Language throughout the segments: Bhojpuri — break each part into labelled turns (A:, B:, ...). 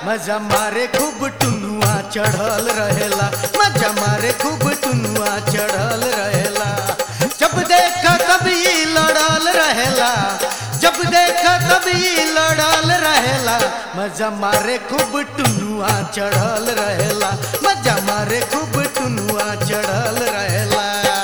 A: मजा मारे खूब टुनुआ चढ़ल रहेला मजा मारे खूब टुनुआ चढ़ल रहेला जब देखा कभी लड़ल रहेला जब देखा कभी लड़ल रहेला मजा मारे खूब टुनुआ चढ़ल रहेला मजा मारे खूब टुनुआ चढ़ल रहेला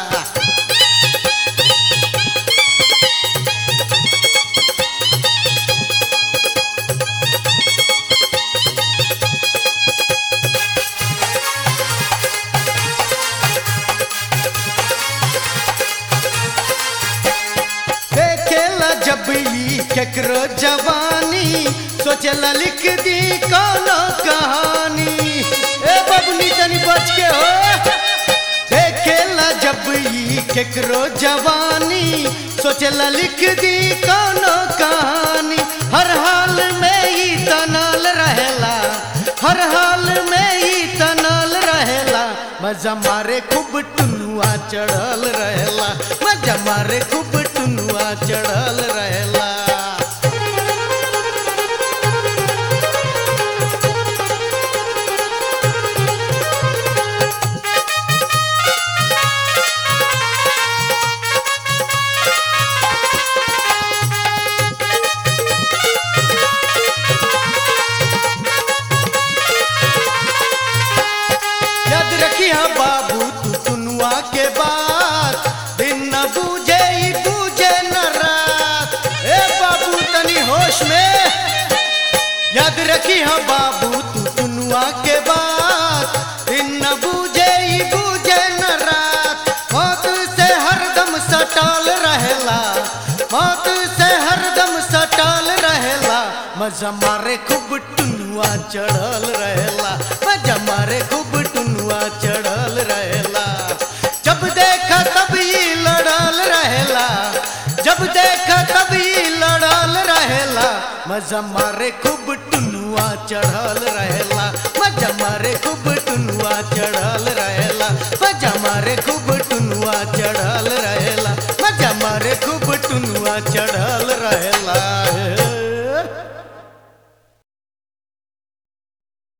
A: देखेला जब ई केकरो जवानी सोचेला लिख दी कोनो कहानी ए बबनी तनी बच के हो देखेला जब ई केकरो जवानी सोचेला लिख दी कोनो कहानी हर हाल में ई तनल रहेला हर हाल में ई तनल रहेला मजा मारे खूब टुनुआ चढ़ल रहेला मजा मारे खूब टुनुआ चढ़ल रहेला याद रखिया बाबू तू टुनुआ के बात दिन न बूझे ही बूझे न रात ए बाबू तनी होश में याद रखिया बाबू तू टुनुआ के बात दिन न बूझे ही बूझे न रात मौत से हरदम सटाल रहेला मौत से हरदम सटाल रहेला मजा मारे खूब टुनुआ चढ़ल रहेला मजा मारे खूब टुनुआ चढ़ल रहेला जब देखा तब ई लड़ल रहेला जब देखा तब ई लड़ल रहेला मजा मारे खूब टुनुआ चढ़ल रहेला